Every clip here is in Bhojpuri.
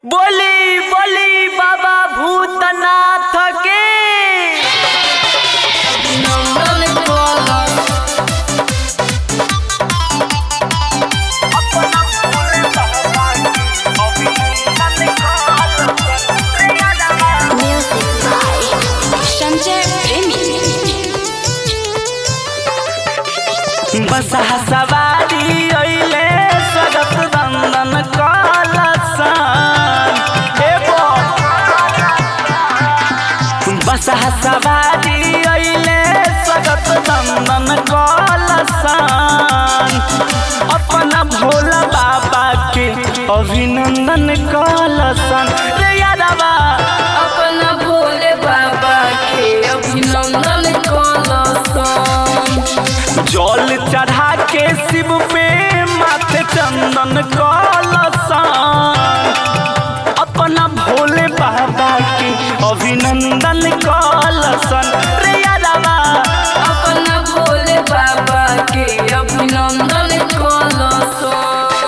बोली बोली बाबा भूतनाथ के Music by Sanjay Premi. बसहा सवारी अइले सगत दंदन कलसन हे बोल बसहा सवारी अइले सगत दंदन कलसन अपना भोला बाबा के अभिनंदन कलसन रे यादवा अपना भोले बाबा के अभिनंदन कलसन जल चढ़ा के शिव पे माथे चंदन कलसन अपना भोले बाबा के अभिनंदन कलसन रे यादवा अपना भोले बाबा के अभिनंदन कलसन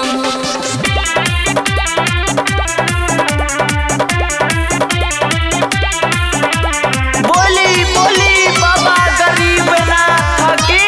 बोली बोली बाबा गरीब नाथ की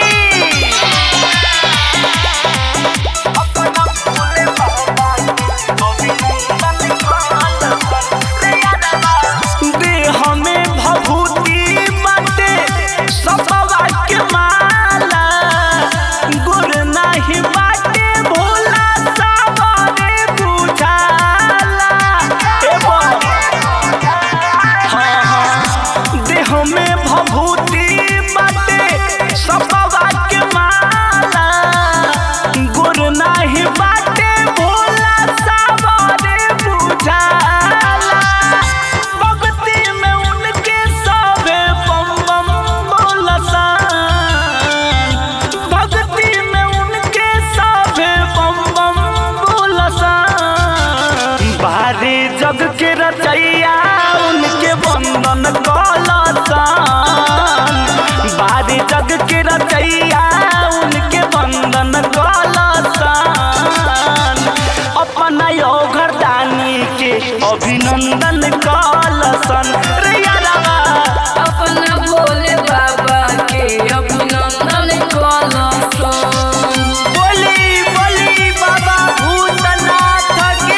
अपना भोले बाबा के अभिनंदन कलसन रे यादवा देह में भभूति बाटे सबवा के माला गुर नाही बाटे भोला सावरे बुझाला ए बोल हाँ हाँ देह में भभूति बाटे सबवा के माला गुर नाही बाटे भोला सावरे बुझाला भक्ति में उनके सबे बम बम बोलसन भक्ति में उनके सबे बम बम बोलसन बारे जग के रचैया उनके वंदन कलसन बारे जग के रचैया उनके वंदन कलसन अपना यो घरदानी के अभिनंदन कलसन रे यादवा अपना भोले बाबा के अभिनंदन कलसन बोली बोली बाबा भूतनाथ के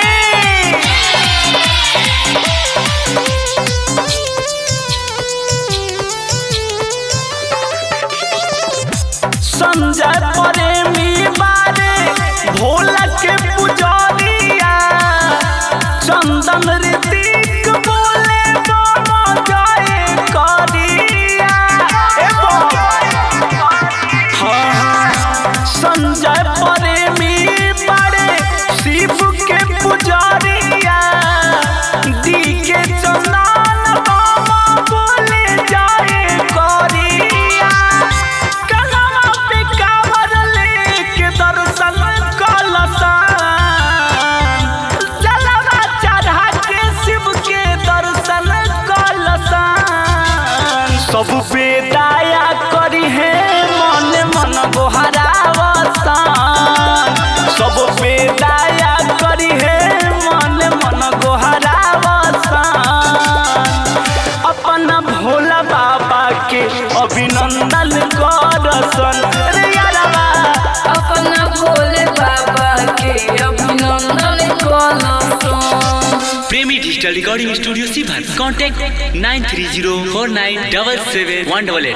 संजय प्रेमी बारे भोला के पुजारिया चंदन ऋतिक बोले बाबा जाए करिया ए बाबा हाँ, हाँ, संजय प्रेमी बड़े शिव के पुजारिया दी के चंदन बाबा बोले जाए करिया कलमा पे कावर लेके दर्शन कलसन जलवा चढ़ा के शिव के दर्शन कलसन सब पे दया करी है मन मन गोहरावसन सब पे दया करी है मन मन गोहरावसन अपना भोला बाबा के अभिनंदन करसन रे यारवा अपना भोले बाबा के अभिनंदन कलसन प्रेमी डिजिटल रिकॉर्डिंग स्टूडियो सीभर contact nine three zero four nine double seven one double